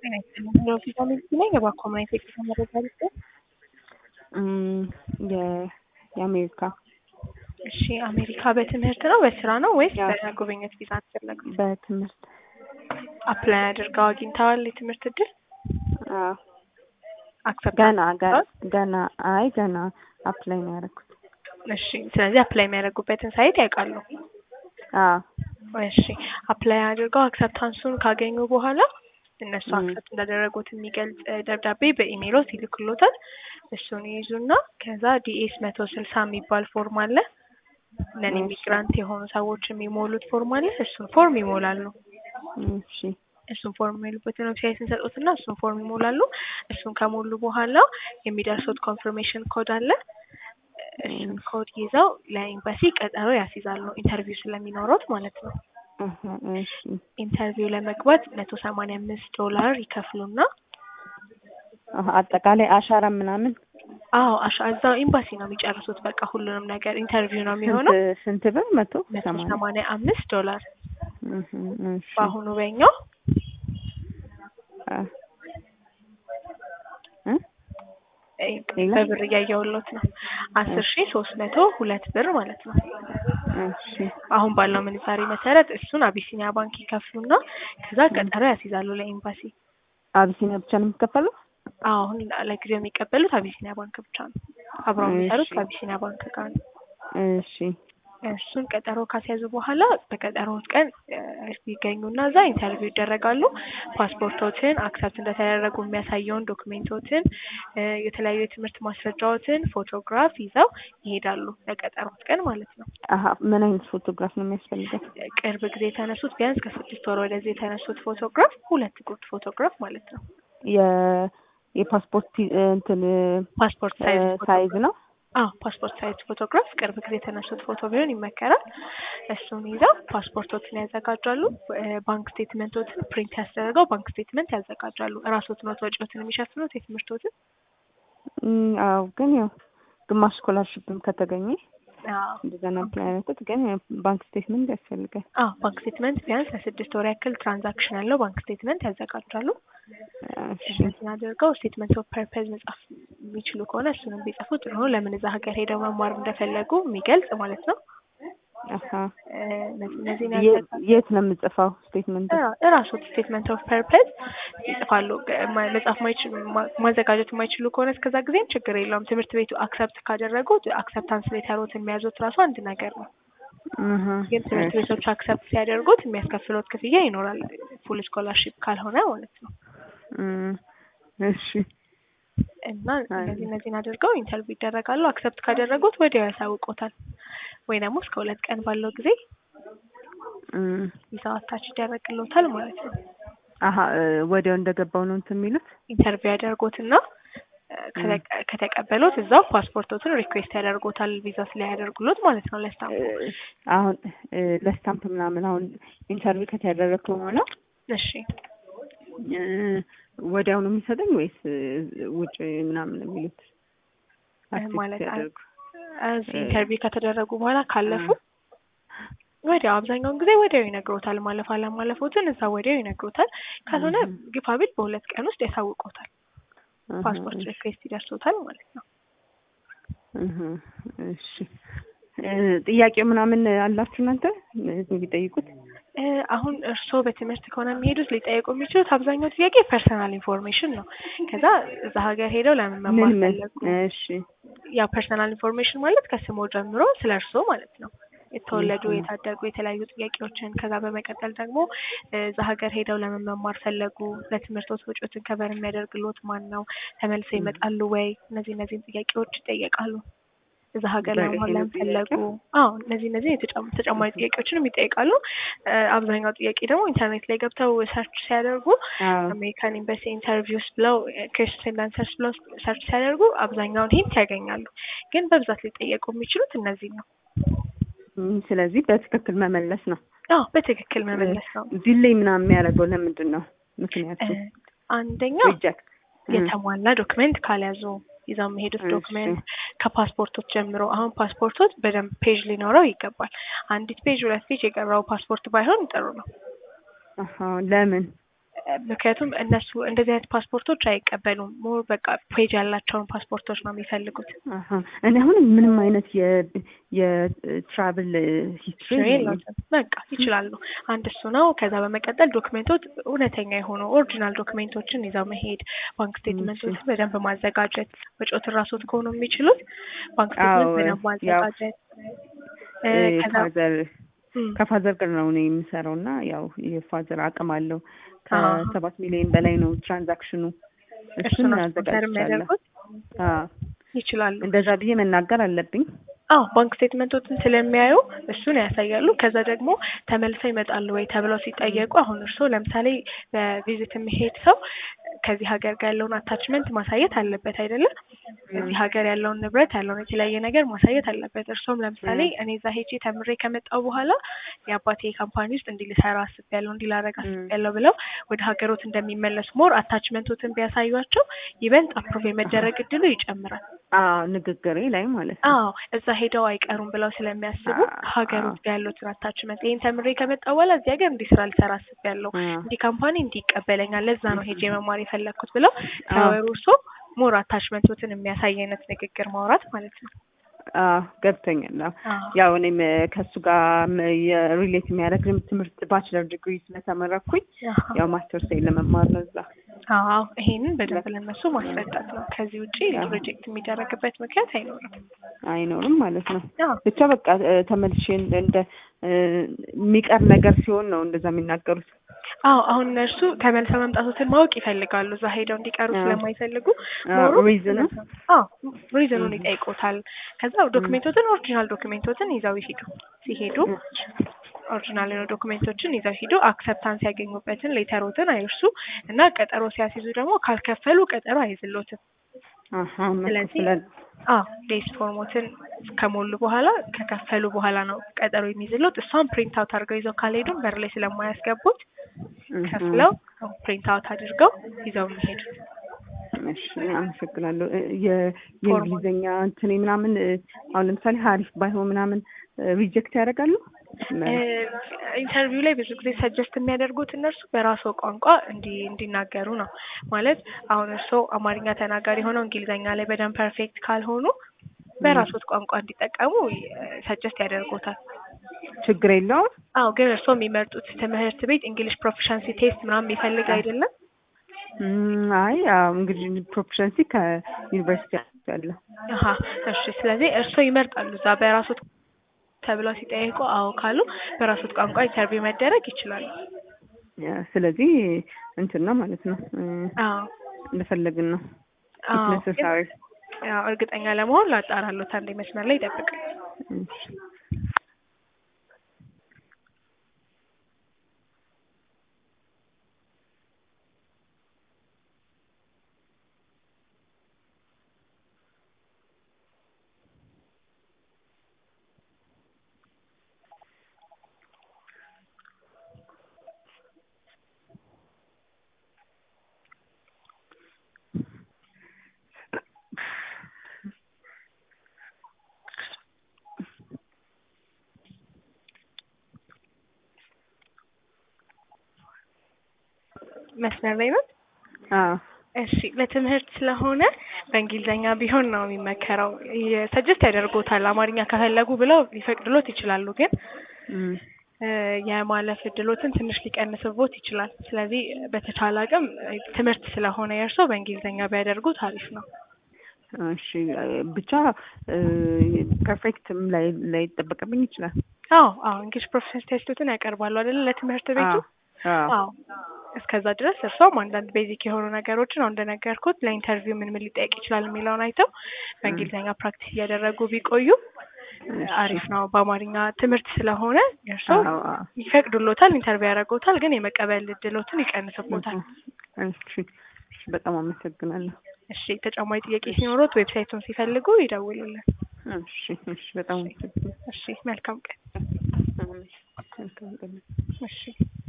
ጤና ይስጥልኝ የሆስፒታል ልጅ ነኝ። እባክዎ ምን አይነት የጤና መረጃ ልስጥዎት? የ- የአሜሪካ እሺ አሜሪካ በትምህርት ነው በስራ ነው ወይስ ያው- በጉብኝት ቪዛ ነው የፈለጉት? በትምህርት አፕላይ አድርገው አግኝተዋል የትምህርት እድል? አዎ አክሰፕት ገና ገና ገና አይ ገና አፕላይ ነው ያደረኩት። እሺ ስለዚህ አፕላይ የሚያደርጉበትን ሳይት ያውቃሉ? አዎ እሺ አፕላይ አድርገው አክሰፕታንሱን ካገኙ በኋላ እነሱ ም። አክሰፕት እንዳደረጉት የሚገልጽ እ, ደብዳቤ በኢሜይሎት ይልክሎታል። እሱን ይይዙና ከዛ ዲኤስ መቶ ስልሳ የሚባል ፎርም አለ ነን እሺ። ኢሚግራንት የሆኑ ሰዎች የሚሞሉት ፎርም አለ። እሱን ፎርም ይሞላሉ። እሺ እሱን ፎርም የሚሉበትን ዌብሳይት እንሰጡትና እሱን ፎርም ይሞላሉ። እሱን ከሞሉ በኋላ የሚደርሱት ኮንፈርሜሽን ኮድ አለ። እሱን እም። ኮድ ይዘው ለኤምባሲ ቀጠሮ ያስይዛሉ ኢንተርቪው ስለሚኖሩት ማለት ነው። አሀ እሺ ኢንተርቪው ለመግባት መቶ ሰማንያ አምስት ዶላር ይከፍሉና አሀ አጠቃላይ አሻራ ምናምን አዎ አሻ እዛው ኤምባሲ ነው የሚጨርሱት። በቃ ሁሉንም ነገር ኢንተርቪው ነው የሚሆነው። ስንት ስንት ብር መቶ መቶ ሰማንያ ሰማንያ አምስት ዶላር እህ እሺ በአሁኑ በኛው አ እ እ፣ ሌላ? በብር እያየሁሎት ነው አስር ሺ ሶስት መቶ ሁለት ብር ማለት ነው። እሺ አሁን ባለው ምንዛሬ መሰረት እሱን አቢሲኒያ ባንክ ይከፍሉና ከዛ ቀጠሮ ያስይዛሉ ለኤምባሲ። አቢሲኒያ ብቻ ነው የሚከፈለው? አዎ አሁን ለጊዜው የሚቀበሉት አቢሲኒያ ባንክ ብቻ ነው። አብረው የሚሰሩት እሺ። ከአቢሲኒያ ባንክ ጋር ነው። እሺ እሱን ቀጠሮ ካስያዙ በኋላ በቀጠሮት ቀን እ፣ ይገኙና እዛ ኢንተርቪው ይደረጋሉ። ፓስፖርቶትን አክሰፕት እንደተደረጉ የሚያሳየውን ዶክሜንቶትን እ፣ የተለያዩ የትምህርት ማስረጃዎትን ፎቶግራፍ ይዘው ይሄዳሉ ለቀጠሮት ቀን ማለት ነው። አሀ ምን አይነት ፎቶግራፍ ነው የሚያስፈልገው? ቅርብ ጊዜ የተነሱት ቢያንስ ከስድስት ወር ወደዚህ የተነሱት ፎቶግራፍ ሁለት ጉርድ ፎቶግራፍ ማለት ነው። የ የፓስፖርት ፒ- እንትን ፓስፖርት ሳይዝ ሳይዝ ነው? አዎ ፓስፖርት ሳይዝ ፎቶግራፍ ቅርብ ጊዜ የተነሱት ፎቶ ቢሆን ይመከራል። እሱን ይዘው ፓስፖርቶችን ያዘጋጃሉ። እ፣ ባንክ ስቴትመንቶትን ፕሪንት ያስደረገው ባንክ ስቴትመንት ያዘጋጃሉ። እራስዎት ነው ወጪዎትን የሚሸፍኑት የትምህርቶትን? እም፣ አዎ ግን ያው ግማሽ ስኮላርሽፕም ከተገኘ አዎ እንደዛ ነው አፕላይ ያደረኩት። ግን ያው ባንክ ስቴትመንት ያስፈልጋል። አዎ ባንክ ስቴትመንት ቢያንስ ለስድስት ወር ያክል ትራንዛክሽን ያለው ባንክ ስቴትመንት ያዘጋጃሉ። እሺ እነዚህን አድርገው ስቴትመንት ኦፍ ፐርፐዝ መጻፍ የሚችሉ ከሆነ እሱንም ቢጽፉ ጥሩ ነው። ለምን እዛ ሀገር ሄደው መማር እንደፈለጉ የሚገልጽ ማለት ነው። አሀ እ፣ እነዚህ- እነዚህን የ- ያዘጋ የት ነው የምጽፈው ስቴትመንት? እራስዎት ስቴትመንት ኦፍ ፐርፐዝ ይጽፋሉ። ገ- ማ- መጻፍ ማይችሉ ማ- ማዘጋጀት የማይችሉ ከሆነ እስከዛ ጊዜም ችግር የለውም። ትምህርት ቤቱ አክሰፕት ካደረጉት አክሰፕታንስ ሌተሮትን የሚያዙት ራሱ አንድ ነገር ነው። አሀ ግን ትምህርት እሺ። ቤቶች አክሰፕት ሲያደርጉት የሚያስከፍሉት ክፍያ ይኖራል። ፉል ስኮላርሺፕ ካልሆነ ማለት ነው። እም፣ እሺ እና አይ። እነዚህ እነዚህን አድርገው ኢንተርቪው ይደረጋሉ። አክሰፕት ካደረጉት ወዲያው ያሳውቆታል። ወይ ደግሞ እስከ ሁለት ቀን ባለው ጊዜ እም፣ ቪዛው አታች ይደረግሎታል ማለት ነው። አሀ እ፣ ወዲያው እንደገባው ነው እንትን የሚሉት? ኢንተርቪው ያደርጉትና እ፣ ከተቀ- ከተቀበሉት እዛው ፓስፖርቶትን ሪኩዌስት ያደርጉታል ቪዛ ስለያደርጉሎት ማለት ነው ለስታምፑ። እ፣ አሁን እ፣ ለስታምፕ ምናምን አሁን ኢንተርቪው ከተደረግኩ በኋላ እሺ እ፣ ወዲያው ነው የሚሰጠኝ ወይስ እ፣ ውጭ ምናምን ነው የሚሉት? አክሴፕት ማለት አ- ሲያደርጉ? እዚህ እ፣ ኢንተርቪው ከተደረጉ በኋላ ካለፉ ወዲያው አብዛኛውን ጊዜ ወዲያው ይነግሮታል። ማለፍ አለማለፎትን እዛ ወዲያው ይነግሮታል። ካልሆነ እህ። ግፋ ቢል በሁለት ቀን ውስጥ ያሳውቆታል። አሀ፣ ፓስፖርት እሺ። ሪኩዌስት ይደርሶታል ማለት ነው። እህ፣ እሺ እ፣ ጥያቄው ምናምን አላችሁ እናንተ የሚጠይቁት? እ፣ አሁን እርስዎ በትምህርት ከሆነ የሚሄዱት ሊጠየቁ የሚችሉት አብዛኛው ጥያቄ ፐርሰናል ኢንፎርሜሽን ነው። ከዛ እዛ ሀገር ሄደው ለምን መማር ምን ምን? ፈለጉ? እሺ ያ ፐርሰናል ኢንፎርሜሽን ማለት ከስሞ ጀምሮ ስለ እርስዎ ማለት ነው። የተወለዱ እህ። የታደጉ የተለያዩ ጥያቄዎችን ከዛ በመቀጠል ደግሞ እ፣ እዛ ሀገር ሄደው ለምን መማር ፈለጉ፣ ለትምህርቶት ወጪዎችን ከበር የሚያደርግሎት ማን ነው፣ ተመልሰው ይመጣሉ ወይ? እነዚህ እነዚህን ጥያቄዎች ይጠየቃሉ። እዛ ሀገር በቃ ለመማር ይሄ ነው ለምን ፈለጉ? ጥያቄው? አዎ እነዚህ እነዚህ የተጨማ- ተጨማሪ ጥያቄዎችንም ይጠይቃሉ። እ፣ አብዛኛው ጥያቄ ደግሞ ኢንተርኔት ላይ ገብተው ሰርች ሲያደርጉ አዎ አሜሪካን ኤምባሲ ኢንተርቪውስ ብለው ክሪስቲን ዳንሰርስ ብለው ሰርች ሲያደርጉ አብዛኛውን ሂንት ያገኛሉ። ግን በብዛት ሊጠየቁ የሚችሉት እነዚህ ነው። እም፣ ስለዚህ በትክክል መመለስ ነው። አዎ በትክክል መመለስ ነው። ዲሌይ ምናምን የሚያደርገው ለምንድን ነው? ምክንያቱ እ፣ አንደኛው ሪጀክት የተሟላ ዶክመንት ካልያዙ ይዘው የሚሄዱት እሺ። ዶክመንት ከፓስፖርቶች ጀምሮ አሁን ፓስፖርቶች በደንብ ፔጅ ሊኖረው ይገባል። አንዲት ፔጅ ሁለት ፔጅ የቀረው ፓስፖርት ባይሆን ጥሩ ነው። አሀ ለምን? ምክንያቱም እነሱ እንደዚህ አይነት ፓስፖርቶች አይቀበሉም። ሞር በቃ ፔጅ ያላቸውን ፓስፖርቶች ነው የሚፈልጉት። አሀ እኔ አሁን ምንም አይነት የ የትራቭል ሂስትሪ የለውም። በቃ ይችላሉ። አንድ እሱ ነው። ከዛ በመቀጠል ዶክሜንቶች እውነተኛ የሆኑ ኦሪጂናል ዶክሜንቶችን ይዘው መሄድ፣ ባንክ ስቴትመንቶችን በደንብ ማዘጋጀት፣ ወጪዎትን ራስዎት ከሆኑ የሚችሉት ባንክ ስቴትመንት በደንብ ማዘጋጀት ከዛ ፋዘር እም፣ ከፋዘር ጋር ነው እኔ የምሰራው እና ያው የፋዘር አቅም አለው ከሰባት ሚሊዮን በላይ ነው ትራንዛክሽኑ። እሱ እሱን ነው ስፖንሰር አዘጋጅቻለሁ። የሚያደርጉት አዎ ይችላሉ። እንደዛ ብዬ መናገር አለብኝ። አዎ ባንክ ስቴትመንቶችን ስለሚያዩ እሱን ያሳያሉ። ከዛ ደግሞ ተመልሰው ይመጣሉ ወይ ተብለው ሲጠየቁ አሁን እርስዎ ለምሳሌ በቪዚት የሚሄድ ሰው ከዚህ ሀገር ጋር ያለውን አታችመንት ማሳየት አለበት አይደለም? እዚህ ሀገር ያለውን ንብረት ያለውን የተለያየ ነገር ማሳየት አለበት። እርስዎም ለምሳሌ እኔ እዛ ሄጄ ተምሬ ከመጣሁ በኋላ የአባቴ ካምፓኒ ውስጥ እንዲህ ልሰራ አስቤያለሁ፣ እንዲህ ላደርግ አስቤያለሁ ብለው ወደ ሀገሮት እንደሚመለሱ ሞር አታችመንቶትን ቢያሳዩቸው ይበልጥ አፕሩቭ የመደረግ እድሉ ይጨምራል። አዎ ንግግሬ ላይ ማለት ነው። አዎ እዛ ሄደው አይቀሩም ብለው ስለሚያስቡ አዎ፣ ሀገር አዎ። ውስጥ ያሉትን አታችመንት ይህን ተምሬ ከመጣ በኋላ እዚህ ሀገር እንዲህ ስራ ልሰራ አስቤያለሁ፣ አዎ። እንዲህ ካምፓኒ እንዲህ ይቀበለኛል፣ ለዛ ነው ሄጄ መማር የፈለግኩት ብለው አዎ። ሲያወሩ እርሶ ሞር አታችመንቶትን የሚያሳይ አይነት ንግግር ማውራት ማለት ነው። አዎ ገብቶኛል። አዎ አዎ ያው እኔም ከእሱ ጋር የሪሌት የሚያደርግ ትምህርት ባችለር ዲግሪ ስለተመረኩኝ አሃ። ያው ማስተርስ ለመማር ነው እዛ። አዎ ይሄንን በደንብ ለነሱ ማስረዳት ነው። ከዚህ ውጪ አዎ። ፕሮጀክት የሚደረግበት ምክንያት አይኖርም። አይኖርም ማለት ነው። አዎ ብቻ በቃ እ፣ ተመልሼ እንደ እንደ እ፣ የሚቀር ነገር ሲሆን ነው እንደዛ የሚናገሩት። አዎ አሁን እነርሱ ተመልሰው መምጣቶትን ማወቅ ይፈልጋሉ። እዛ ሄደው እንዲቀሩ አዎ። ስለማይፈልጉ አዎ፣ ኖሮ ሪዝኑ? አዎ ሪዝኑን እም። ይጠይቁታል። ከዛ ዶክሜንቶትን ኦሪጂናል ዶክሜንቶትን ይዘው ይሄዱ። ሲሄዱ ኦሪጂናል የሆኑ ዶክሜንቶችን ይዘው ሂዱ። አክሰፕታንስ ያገኙበትን ሌተሮትን አይርሱ እና ቀጠሮ ሲያስይዙ ደግሞ ካልከፈሉ ቀጠሮ አይዝሎትም። አሀ ስለዚህ መከፍለን አዎ ዴስ ፎርሞትን ከሞሉ በኋላ ከከፈሉ በኋላ ነው ቀጠሮ የሚይዝሎት። እሷን ፕሪንት አውት አድርገው ይዘው ካልሄዱም በር ላይ ስለማያስገቡት ከፍለው ፕሪንት አውት አድርገው ይዘው የሚሄዱ እሺ አመሰግናለሁ። እ፣ የ- የእንግሊዝኛ እንትኔ ምናምን እ፣ አሁን ለምሳሌ ሀሪፍ ባይሆን ምናምን ሪጀክት ያደርጋሉ። ኢንተርቪው ላይ ብዙ ጊዜ ሰጀስት የሚያደርጉት እነርሱ በራስዎ ቋንቋ እንዲ እንዲናገሩ ነው። ማለት አሁን እርስዎ አማርኛ ተናጋሪ ሆነው እንግሊዝኛ ላይ በደንብ ፐርፌክት ካልሆኑ በራስዎት ቋንቋ እንዲጠቀሙ ሰጀስት ያደርጉታል። ችግር የለውም። አዎ ግን እርስዎ የሚመርጡት ትምህርት ቤት እንግሊሽ ፕሮፊሻንሲ ቴስት ምናምን የሚፈልግ አይደለም? እም፣ አይ አዎ እንግዲህ ፕሮፌሽንሲ ከዩኒቨርሲቲ ያለ አሀ እሺ። ስለዚህ እርስዎ ይመርጣሉ እዛ በራስዎት ተብለው ሲጠይቁ አዎ ካሉ በራስዎት ቋንቋ ኢንተርቪው መደረግ ይችላሉ። ስለዚህ እንትን ነው ማለት ነው እ፣ አዎ እንደፈለግን ነው አዎ ግን ነሰሳሪ ያው እርግጠኛ ለመሆን ላጣራሎት አንዴ መስመር ላይ ይጠብቅ። መስመር ላይ ነው። አዎ እሺ ለትምህርት ስለሆነ በእንግሊዝኛ ቢሆን ነው የሚመከረው። ሰጀስት ያደርጎታል አማርኛ ከፈለጉ ብለው ሊፈቅድሎት ይችላሉ፣ ግን እም፣ እ፣ የማለፍ እድሎትን ትንሽ ሊቀንስቦት ይችላል። ስለዚህ በተቻለ አቅም እ፣ ትምህርት ስለሆነ የእርሶ በእንግሊዝኛ ቢያደርጉት አሪፍ ነው። እሺ ብቻ ፐርፌክትም ላይ ላይ ይጠበቅብኝ ይችላል። አዎ አዎ እንግሊሽ ፕሮፌሽናል ቴስቶትን ያቀርባሉ አይደለ ለትምህርት ቤቱ። አዎ አዎ እስከዛ ድረስ እርሷም አንዳንድ ቤዚክ የሆኑ ነገሮችን አሁን እንደነገርኩት ለኢንተርቪው ምን ምን ሊጠይቅ ይችላል የሚለውን አይተው በእንግሊዝኛ ፕራክቲስ እያደረጉ ቢቆዩ አሪፍ ነው። በአማርኛ ትምህርት ስለሆነ እርሶ አዎ አዎ ይፈቅዱሎታል፣ ኢንተርቪው ያደርጉታል፣ ግን የመቀበል እድሎትን ይቀንስቦታል። እሺ እሺ፣ በጣም አመሰግናለሁ። እሺ ተጨማሪ ጥያቄ ሲኖሩት ዌብሳይቱን ሲፈልጉ ይደውሉልን። እሺ እሺ፣ በጣም አመሰግናለሁ። እሺ መልካም ቀን። መልካም ቀን። እሺ